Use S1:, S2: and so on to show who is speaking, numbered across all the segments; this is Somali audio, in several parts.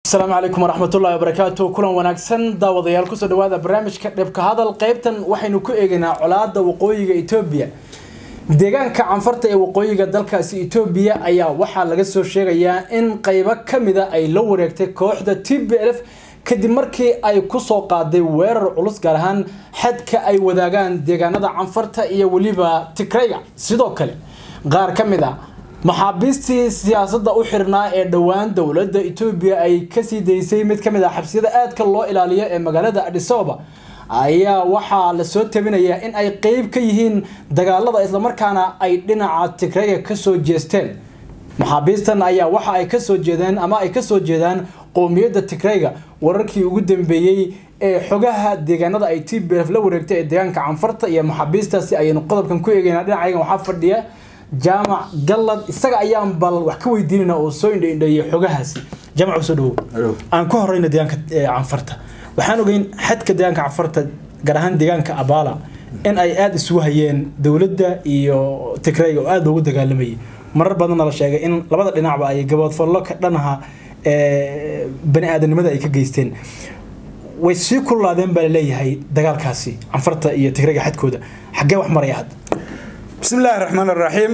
S1: asalaamu calaykum waraxmatullahi wabarakaatu kulan wanaagsan daawadayaal kusoo dhawaada barnaamijka dhibka hadal qeybtan waxaynu ku eegaynaa colaada waqooyiga etoobiya deegaanka canfarta ee waqooyiga dalkaasi etoobiya ayaa waxaa laga soo sheegayaa in qeybo kamida ay la wareegtay kooxda t b f kadib markii ay kusoo qaaday weerar culus gaar ahaan xadka ay wadaagaan deegaanada canfarta iyo weliba tigrayga sidoo kale qaar ka mid a maxaabiistii siyaasadda u xirnaa ee dhowaan dowladda etoobiya ay kasii daysay mid kamid ah xabsiyada aadka loo ilaaliyo ee magaalada adhisoba ayaa waxaa lasoo tabinayaa in ay qeyb ka yihiin dagaalada islamarkaana ay dhinaca tigrayga kasoo jeesteen maxaabiistan ayaa waxa ay kasoo jeedeen ama ay kasoo jeedaan qowmiyadda tigrayga wararkii ugu dambeeyey ee xogaha deegaanada ay t b f la wareegtay ee deegaanka canfarta iyo maxaabiistaasi ayaynu qodobkan ku eegeynaa dhinacaygan waxaa fadhiya jaamac gallad isaga ayaan bal wax ka weydiinayna oo soo indhaindheeyay xogahaasi jaamac soo dhawow aan ku horeyna deegaanka canfarta waxaan ogeyn xadka deegaanka canfarta gaar ahaan deegaanka abala in ay aada isugu hayeen dowladda iyo tigrayga oo aada loogu dagaalamayay marar badanna la sheegay in labada dhinacba ay gaboodfallo ka dhanaha bani aadanimada ay ka geysteen way sii kululaadeen baa laleeyahay dagaalkaasi canfarta iyo tigrayga xadkooda xaggee wax maraya hadda
S2: bismi illaahi raxmaan araxiim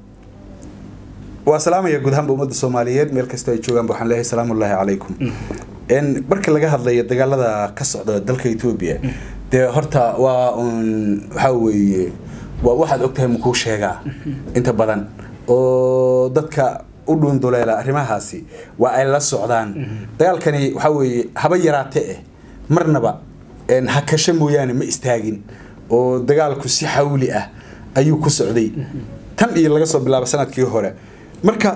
S2: waa salaamaya guud ahaanba ummadda soomaaliyeed meel kastoo ay joogaanba waxaan leeyahay salaamullaahi calaykum marka laga hadlayo dagaalada ka socda dalka etoobiya dee horta waa un waxaa weeye waa waxaad ogtahay makuu sheegaa inta badan oo dadka u dhuunduleela arrimahaasi waa ay la socdaan dagaalkani waxaa weeye haba yaraate eh marnaba hakasho mooyaane ma istaagin oo dagaalku si xawli ah ayuu ku socday tan iyo laga soo bilaabo sanadkii hore marka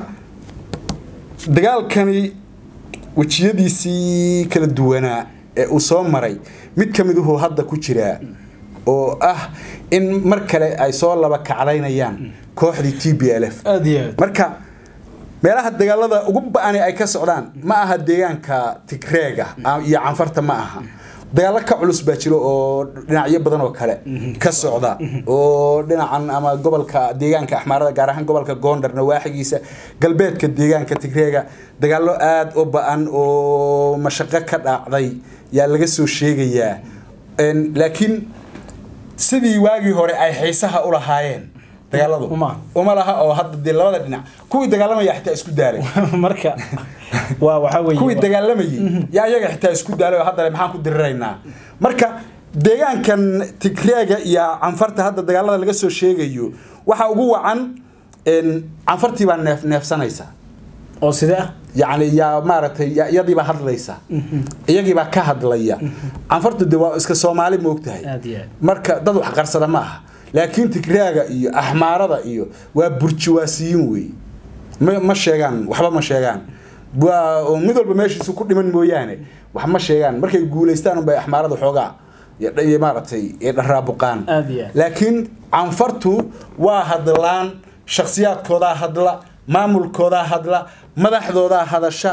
S2: dagaalkani wejiyadiisii kala duwanaa ee uu soo maray mid ka miduhu hadda ku jiraa oo ah in mar kale ay soo laba kaclaynayaan kooxdii t b l f marka meelaha dagaalada ugu ba-ani ay ka socdaan ma aha deegaanka tigreega iyo canfarta ma aha dagaalo ka culus baa jiro oo dhinacyo badan oo kale ka socda oo dhinacan ama gobolka deegaanka axmaarada gaar ahaan gobolka goondar nawaaxigiisa galbeedka deegaanka tigreega dagaalo aada u ba-an oo mashaqo ka dhaacday yaa laga soo sheegayaa laakiin sidii waagii hore ay xiisaha u lahaayeen dagaaladu uma laha oo hadda dee labada dhinac kuwii dagaalamaya xitaa isku daalay
S1: marka waa waxaa weeye
S2: kuwii dagaalamayay yaa iyaga xitaa isku daalay oo haddana maxaan ku diriraynaa marka deegaankan tigreega iyo canfarta hadda dagaalada laga soo sheegayo waxaa ugu wacan canfartii baa neef neefsanaysa
S1: oo sidee ah
S2: yacni yaa maaragtay iyadiibaa hadlaysa iyagiibaa ka hadlaya canfartu de waa iska soomaali moogtahay marka dad wax qarsada ma aha laakiin tigraaga iyo axmaarada iyo waa burjiwaasiyiin wey ma sheegaan waxba ma sheegaan waa mid walba meeshiisu ku dhiman mooyaane wax ma sheegaan markay guulaystaan unbay axmaarada xoogaa maaragtay dharaabuqaan laakiin canfartu waa hadlaan shakhsiyaadkoodaa hadla maamulkoodaa hadla madaxdoodaa hadasha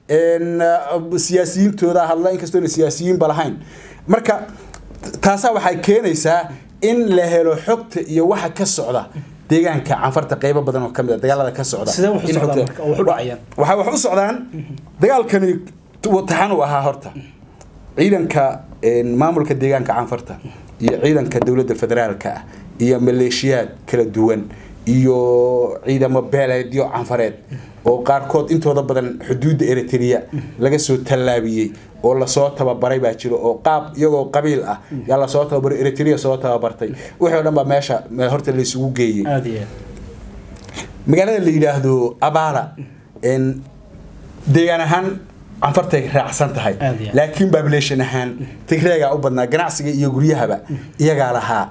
S2: siyaasiyiintoodaa hadla inkastoona siyaasiyiinba lahayn marka taasaa waxay keenaysaa in la helo xogta iyo waxa ka socda deegaanka canfarta qeybo badan oo kamid a dagaalada ka socda waxay wax u socdaan dagaalkani taxan u ahaa horta ciidanka maamulka deegaanka canfarta iyo ciidanka dowladda federaalka ah iyo maleeshiyaad kala duwan iyo ciidamo beeleedyo canfareed oo qaarkood intooda badan xuduudda eritrea laga soo tallaabiyey oo lasoo tababaray baa jiro oo qaab iyagoo qabiil ah yaa lasoo tababaray eritrea soo tababartay wixii o dhan baa meesha horta laysugu geeyey magaalada la yidhaahdo abala deegaan ahaan canfartay raacsan tahay laakiin bablation ahaan tigreegaa u badnaa ganacsiga iyo guryahaba iyagaa lahaa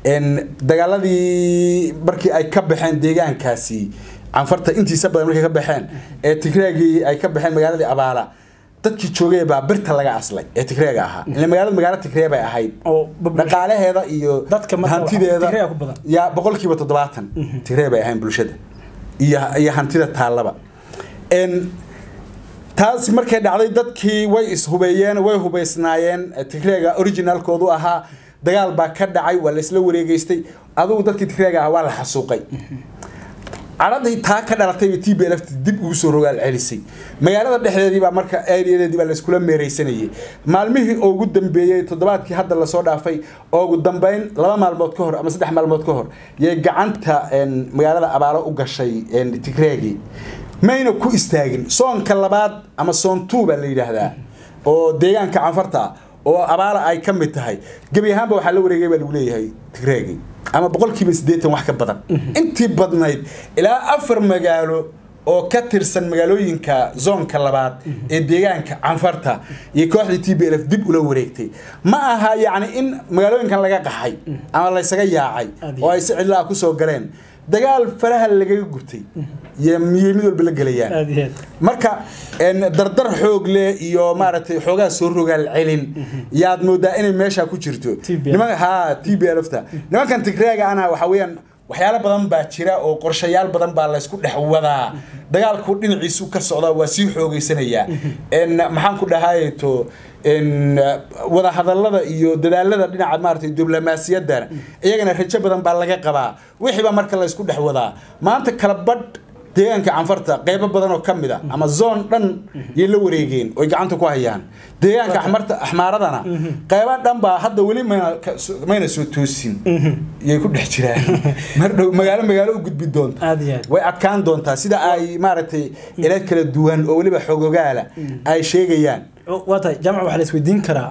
S2: dagaaladii markii ay ka baxeen deegaankaasi canfarta intiisa badan markay ka baxeen ee tigreegii ay ka baxeen magaaladii abaala dadkii joogay baa birta laga aslay ee tigreega ahaa ile magaalada magaalo tigree bay ahayd dhaqaalaheeda iyo hantideeda yaa boqolkiiba toddobaatan tigree bay ahayn bulshada iyo iyo hantida taallaba taas markay dhacday dadkii way ishubeeyeen way hubaysnaayeen tigreega originalkoodu ahaa dagaal baa ka dhacay waa laisla wareegeystay adugu dadkii tigreega ahaa waa la xasuuqay cadhadii taa ka dhalatayba t b lft dib ugu soo rogaal celisay magaalada dhexdeedii baa marka areadeedii baa layskula meeraysanayay maalmihii ugu dambeeyey toddobaadkii hadda lasoo dhaafay oo ugu dambeyn laba maalmood ka hor ama saddex maalmood ka hor yay gacanta magaalada abaalo u gashay tigreegi mayna ku istaagin soonka labaad ama soon two baa la yidhaahdaa oo deegaanka canfarta oo abaala ay ka mid tahay gebi ahaanba waxaa la wareegay baa lagu leeyahay tigreegi ama boqolkiiba siddeetan wax ka badan intii badnayd ilaa afar magaalo oo ka tirsan magaalooyinka zoonka labaad ee deegaanka canfarta iyo kooxdii t b l f dib ula wareegtay ma aha yacni in magaalooyinkan laga qaxay ama laysaga yaacay oo ay si cidlaa kusoo galeen dagaal faraha lagaga gubtay iyo miyey mid walba la gelayaan marka dardar xoog leh iyo maaragtay xoogaa soo rogaal celin yaad moodaa inay meesha ku jirto ha t b lfta nimankan tigreega ana waxa weeyaan waxyaalo badan baa jira oo qorshayaal badan baa laysku dhex wadaa dagaalku dhinaciisu ka socda waa sii xoogeysanayaa maxaan ku dhahayto wadahadalada iyo dadaalada dhinaca maarata diblomaasiyadana iyagana rajo badan baa laga qabaa wixiiba marka laysku dhex wadaa maanta kala badh deegaanka canfarta qeybo badan oo ka mid a ama zoon dhan yay la wareegeen oy gacanta ku hayaan deegaanka axmarta axmaaradana qeybo dhan baa hadda weli mayna mayna soo toosin yay ku dhex jiraan mar dhow magaalo magaalo u gudbi doonta way adkaan doontaa sida ay maaragtay ila kala duwan oo weliba xogogaala ay sheegayaan
S1: waa tahay jaamac waxaa la isweydiin karaa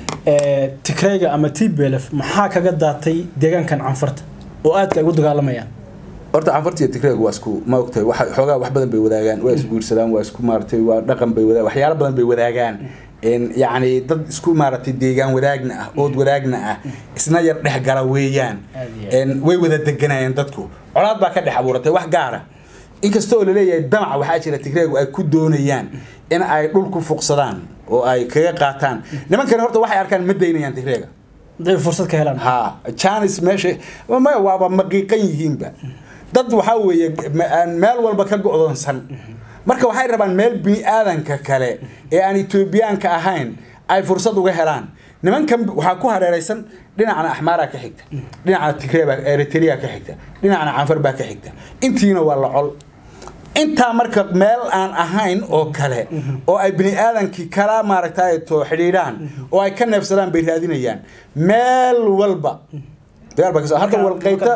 S1: tigreyga ama t b l f maxaa kaga daatay deegaankan canfarta oo aadka ay ugu dagaalamayaan
S2: horta canfarta iyo tigreeg waa isku ma ogtahay waxa xoogaa wax badan bay wadaagaan waa isguursadaan waa isku maaratay waa dhaqan bay wadaagaan waxyaalo badan bay wadaagaan yacni dad isku maaratay deegaan wadaagna ah ood wadaagna ah isna yar dhex gala weeyaan way wada deganayeen dadku colaad baa ka dhex abuuratay wax gaara inkasta oo laleeyahay damaca waxaa jira tigreegu ay ku doonayaan in ay dhul ku fuqsadaan oo ay kaga qaataan nimankani horta waxay arkaan ma daynayaan tigreega
S1: haday fursad ka helaan
S2: ha janis meesha maya waaba maqiiqan yihiinba dad waxaa weeye meel walba ka go'doonsan marka waxay rabaan meel bini aadanka kale ee aan etoobiyaanka ahayn ay fursad uga helaan nimankan waxaa ku hareeraysan dhinacna axmaaraa ka xigta dhinacna tigreebaa eritrea ka xigta dhinacna canfar baa ka xigta intiina waa la col intaa marka meel aan ahayn oo kale oo ay bini aadankii kala maaragtay to xidhiidhaan oo ay ka neefsadaan bay raadinayaan meel walba dagaal baa kasoo hadda walqeyta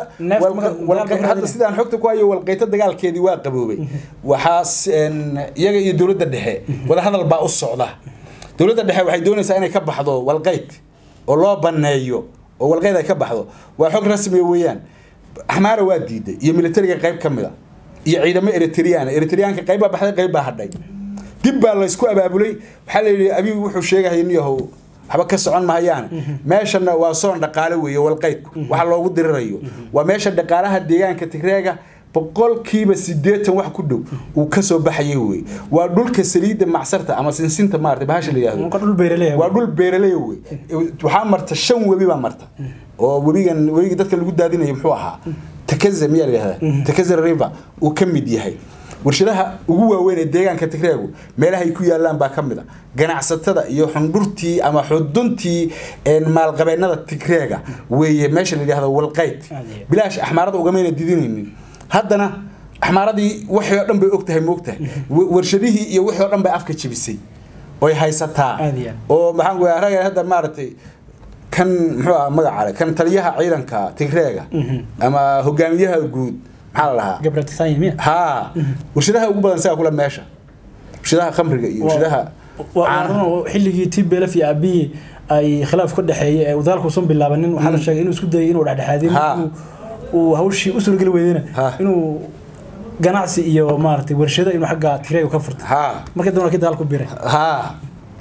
S2: hadda sidaan xogta ku hayo walqeyta dagaalkeedii waa qaboobay waxaa iyaga iyo dowladda dhexe wadahadal baa u socda dowladda dhexe waxay doonaysaa inay ka baxdo walqeyd oo loo baneeyo oo walqeyd ay ka baxdo waa xog rasmiya weeyaan axmaara waa diiday iyo militariga qayb ka mid a iyo ciidamo eritrean eritreanka qayb baa baxday qayb baa hadhay dib baa laysku abaabulay waxaa la yidhi abigu wuxuu sheegaya niyahow waxba ka socon mahayaan meeshana waa soon dhaqaale weeye walqeydku waxa loogu dirirayo waa meesha dhaqaalaha deegaanka tigreega boqolkiiba sideetan wax ku dhow uu kasoo baxayay wey waa dhulka saliidda macsarta ama sinsinta maarata bahasha la yihahdo waa dhul beeraley wey waxaa marta shan webi baa marta oo webigan webigii dadka lagu daadinayo muxuu ahaa takaza miyaa la yihahdaa takaza river uu ka mid yahay warshadaha ugu waaweyn ee deegaanka tigreegu meelaha ay ku yaalaan baa ka mid a ganacsatada iyo xundhurtii ama xuduntii maalqabeennada tigreega weeye meesha la yidhahdo walqeyd bilaash axmaarada ugamayna didinaynin haddana axmaaradii wixii oo dhan bay og tahay moogtahay warshadihii iyo wixii oo dhan bay afka jebisay oy haysataa oo maxaan ku ragga hadda maaragtay kan muxuu aha magacaale kan taliyaha ciidanka tigreega ama hogaamiyaha guud maxaa la lahaa ha warshadaha ugu badan sigaa kula meesha warshadaha khamriga iyo warshadaha
S1: xilligii t b l f iyo abiyi ay khilaaf ka dhexeeyay ee wadaalku usan bilaabanin waxaa la sheegay inuu isku dayay inuu dhexdhexaadin uu hawshii u suurageli weydana inuu ganacsi iyo maaragtay warshado inuu xagga tigreega ka furto markii dambe kii dagaal ku biray
S2: ha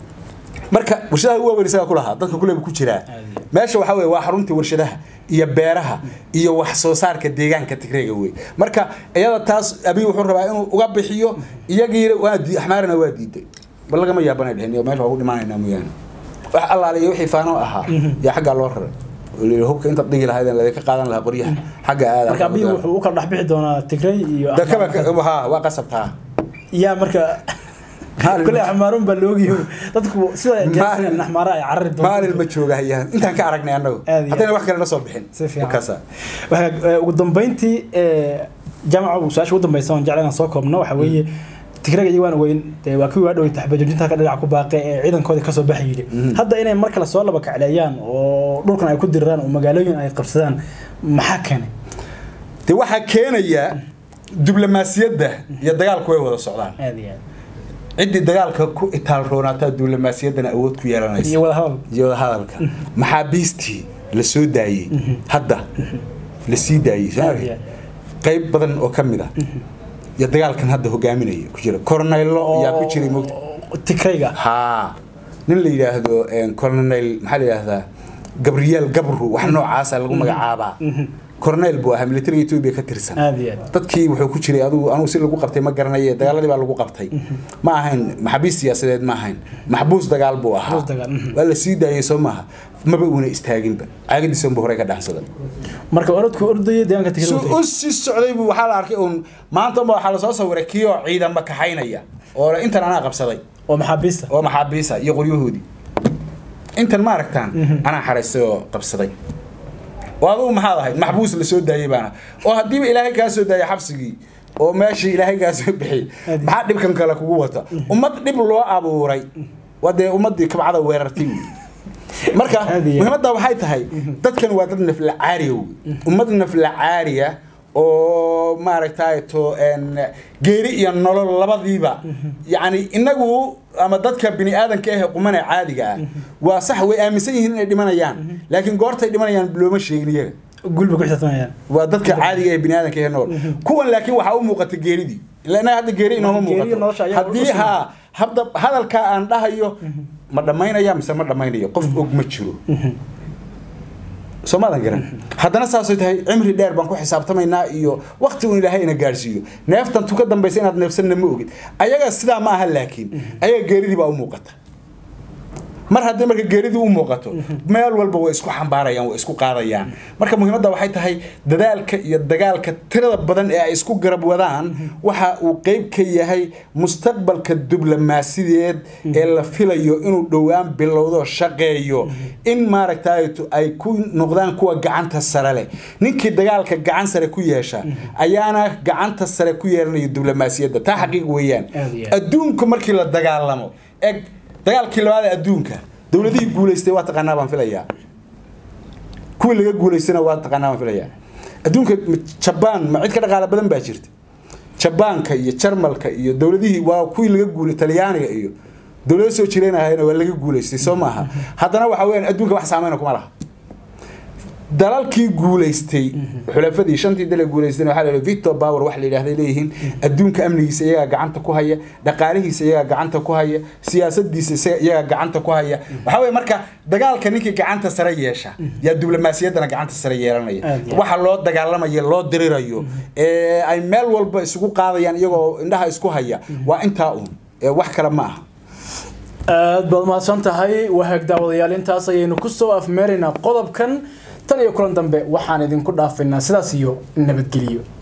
S2: marka warshadaha ugu waaweyn isagaa ku lahaa dadka kuleba ku jiraa meesha waxaa weye waa xaruntii warshadaha iyo beeraha iyo wax soo saarka deegaanka tigreega wey marka iyada taas abiy wuxuu rabaa inuu uga bixiyo iyagiina waa axmaarina waa diiday bal lagama yaabanay dhehen meesha waa u dhimaanaynaa mooyaane wax allaale iyo wixii faano ahaa yaa xaggaa loo raray hubka intaad dhigi lahayd ladinka qaadan lahaa qoryaha xagga aada
S1: marka abiy wuxuu u kala dhexbixi doonaa tigrey iyo
S2: ha waa qasabtaa
S1: yaa marka kule axmaarun baa loogiyo dadku sida jeesan axmaara ay carari doonto
S2: maalin ma joogahayaan intaan ka aragnay annagu haddayna wax kale na soo bixin
S1: si fiican ugu dambeyntii jaamaca su-aasha ugu dambeysa oon jecla inaan soo koobno waxa weeye tigraga iyo waan weyn dee waa kuwii waa dhowey taxbajoojinta ka dhinac ku baaqay ee ciidankooda kasoo baxay yidhi hadda inay mar kale soo laba kacleeyaan oo dhulkan ay ku diriraan oo magaalooyin ay qabsadaan maxaa keenay
S2: de waxaa keenaya diblomaasiyadda iyo dagaalku way wada socdaan
S1: aad iyo aad
S2: ciddii dagaalka ku itaal roonaataa diblomaasiyaddana awood ku yeelanaysa
S1: iyo wada hadal
S2: iyo wada hadalka maxaabiistii la soo daayey hadda la sii daayey soo
S1: Aad
S2: aragtid?
S1: iyo aad.
S2: qayb badan oo ka mid ah iyo dagaalkan hadda hogaaminaya ku jira corneylo yaa ku jiray mogta
S1: oo tigrayga
S2: haa nin la yidhaahdo colonel maxaa la yidhaahdaa gabriel gabru wax noocaasa lagu magacaabaa cornel buu ahaa militariga etoobiya ka tirsan
S1: aad iyo aad
S2: dadkii wuxuu ku jiray adugu anugu si lagu qabtay ma garanaye dagaaladii baa lagu qabtay ma ahayn maxabiis siyaasadeed ma ahayn maxbuus dagaal buu ahaa
S1: Maxbuus dagaal, mhm.
S2: waa la sii daayey soo maaha maba uuna istaaginba caagadiisanbu horey ka dhaxsaday
S1: marka orodku ordayay deegaanka
S2: su
S1: tigrayga
S2: u sii socday buu waxaa la arkay uun maanta unba waxaa lasoo sawiray kii oo ciidanba kaxaynaya oo le, intan anaa qabsaday
S1: oo maxaabiista
S2: oo maxaabiisa iyo qoryahoodii intan ma aragtaan anaa xaraystay oo qabsaday oo adugu maxaad ahayd maxbuus la soo daayey baana oo haddiiba ilaahay kaa soo daayay xabsigii oo meeshii ilaahay kaa soo bixiyey
S1: Adi.
S2: maxaa dhibkan kale kugu wata ummad dhib loo abuuray waa dee ummaddii kabcada weerartay wey. marka
S1: Adi.
S2: muhiimadda waxay tahay dadkan waa dad nafla caariya wey ummad nafla caariya oo maaragtay to en, geeri iyo nolol labadiiba yacni inagu ama dadka bini aadanka ah ee qumane caadiga ah waa sax way aaminsan yihiin inay dhimanayaan laakiin goortay dhimanayaan looma sheegin iyaga
S1: gulba ku xisaabtamayaan
S2: waa dadka caadiga ee bini aadanka ee nool kuwan laakiin waxaa u muuqata geeridii ila inaga hadda geeri inooma
S1: Geeri iyo nolosha
S2: muuqato
S1: ayaa
S2: haddii
S1: u sugan.
S2: haa hadda hadalkaa aan dhahayo ma dhammaynaya mise ma dhammaynayo qof og ma jiro soo maadan garan haddana saasay tahay cimri dheer baan ku xisaabtamaynaa iyo wakti uun ilaahay ina gaarsiiyo neeftan tu ka dambaysa inaad neefsanna ma ogid ayaga sidaa ma aha laakiin ayaga geeridii baa u muuqata mar haddii marka geeridii u muuqato meel walba way isku xambaarayaan way isku qaadayaan marka muhiimadda waxay tahay dadaalka iyo dagaalka tirada badan ee ay isku garab wadaan waxa uu qeyb ka yahay mustaqbalka diblomaasideed ee la filayo inuu dhowaan bilowdo shaqeeyo in maaragtay ay ku noqdaan kuwa gacanta sare leh ninkii dagaalka gacan sare ku yeesha ayaana gacanta sare ku yeelanaya diblomaasiyadda taa xaqiiq weeyaan
S1: Aad iyo aad.
S2: adduunku markii la dagaalamo eg dagaalkii labaad ee adduunka dowladihii guulaystay waa taqaanaa baan filayaa kuwii laga guulaystayna waa taqaanaa baan filayaa adduunka ma- jabaan ma cid ka dhaqaala badan baa jirta jabaanka iyo jarmalka iyo dowladihii waa kuwii laga guulay talyaaniga iyo dowlado soo jireen ahayna waa laga guulaystay soo maaha haddana waxa weeyaan adduunka wax saameyna kuma laha dalalkii guulaystay xulafadii shantii dal ee guulaysteen waxaa la yidhi victor power wax la yidhaahday leeyihiin adduunka amnigiisa iyagaa gacanta ku haya dhaqaalihiisa iyagaa gacanta ku haya siyaasadiisa isaga- iyagaa gacanta ku haya waxaa weeye marka dagaalka ninkii gacanta sare yeesha yaa diblomaasiyaddana gacanta sare yeelanaya
S1: Aad iyo
S2: waxa loo dagaalamayo loo dirirayo ee ay meel walba isugu qaadayaan iyagoo indhaha isku haya waa intaa uun ee wax kale ma aha
S1: aad baad mahadsan tahay wahaag daawadayaal intaas ayaynu kusoo afmeeraynaa qodobkan tan iyo kulan dambe waxaan idinku dhaafaynaa sidaas iyo nabadgeliyo